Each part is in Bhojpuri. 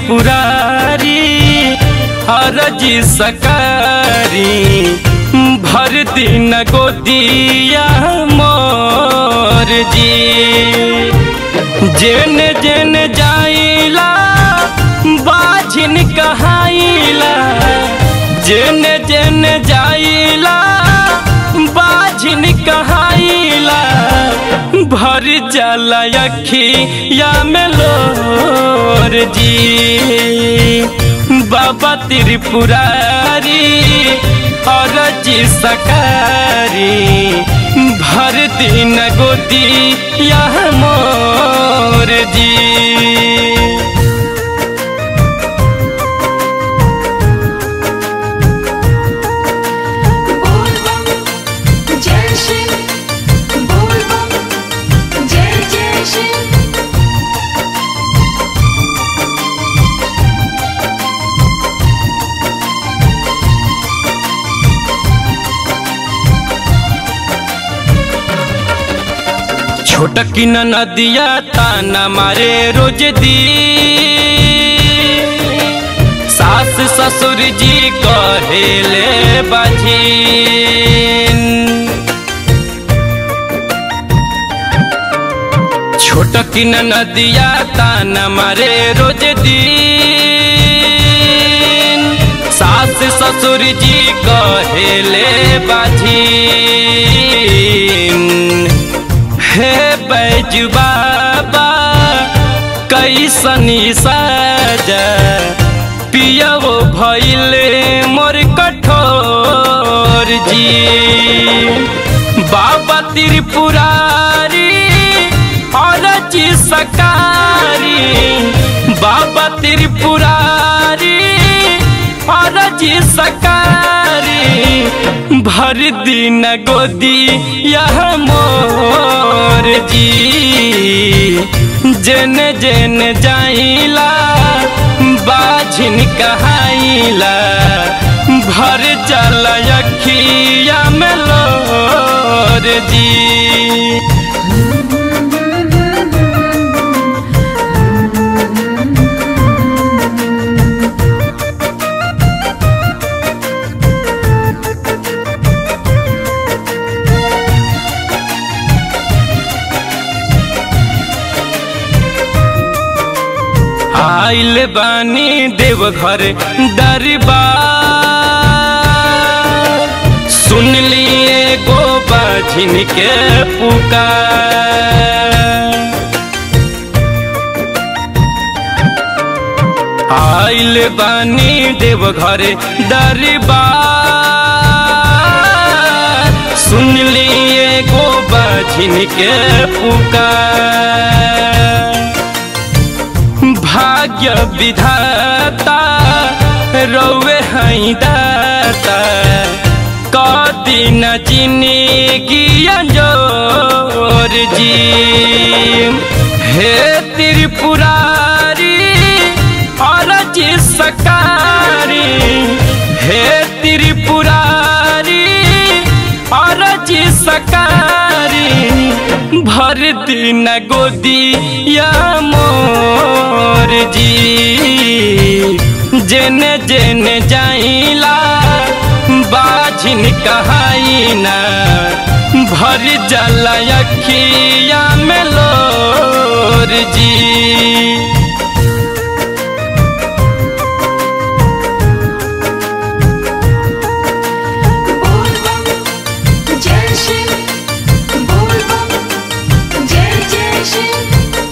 त्रिपुरारी हरजी सकारी भर दिन गोदिया मोर जी जेन जेन जाइला बाझिन कहाइला जेन जेन जाइला बाझिन कहाइला भर जाला अखिया में लोर जी बाबा त्रिपुरारी और जी सकारी भर दिन गोदी यह मोर जी बोल बम जय श्री बोल बम जय जय श्री छोटकी न नदिया ताना मारे रोज दी सास ससुर जी कहेले बाझीन छोटकी न नदिया ताना मारे रोज दिन सास ससुर जी कहेले बाझीन हे बैज बाबा कैसनी साजा पियवो भैले मोर कठोर जी बाबा त्रिपुरारी और जी सकारी बाबा त्रिपुरारी और जी सकारी भर दिन गोदी यह मोर जी जन जन जाइला बाझिन कहाइला भर चल अखिया में लोर जी आइल बानी देव घर दरबार सुन लिए गो बाझिन के पुकार आइल बानी देव घर दरबार सुन लिए गो बाझिन के पुकार भाग्य विधाता रौवे हई दाता कदी न जिंदगी जोर जी हे त्रिपुरारी और जी सकारी हे त्रिपुरारी और जी सकारी भर दिन गोदी या मोर जी जेने जेने जाइला बाझिन कहाइना भर जला अखिया में लोर जी बोल बम जय श्री बोल बम जय जय श्री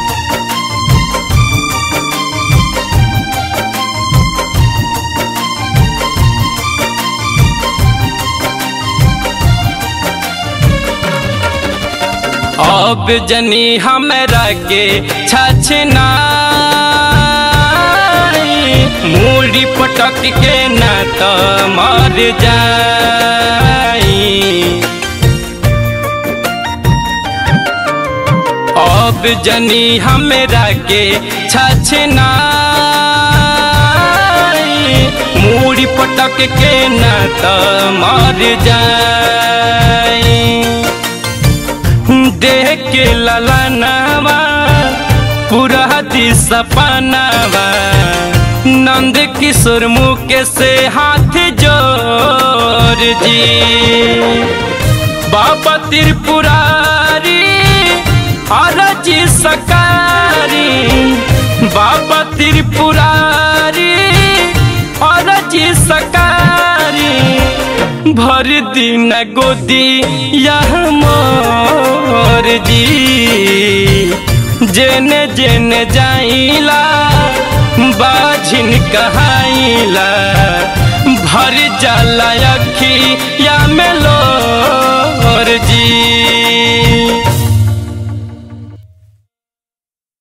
अब जनी हमरा के छछना मूड़ी पटक के ना त मर जाई अब जनी हमरा के छछना मूड़ी पटक के ना त मर जाई देख के ललनावा पूरा दी सपनावा नंद किशोर मुके से हाथ जोड़ जी बाबा त्रिपुरारी अरजी सकारी बाबा त्रिपुरारी अरजी सकारी भर दिन गोदी यह मोर जी जेने जेने जाइला बाझिन कहाइला भर जाला अखी या में लो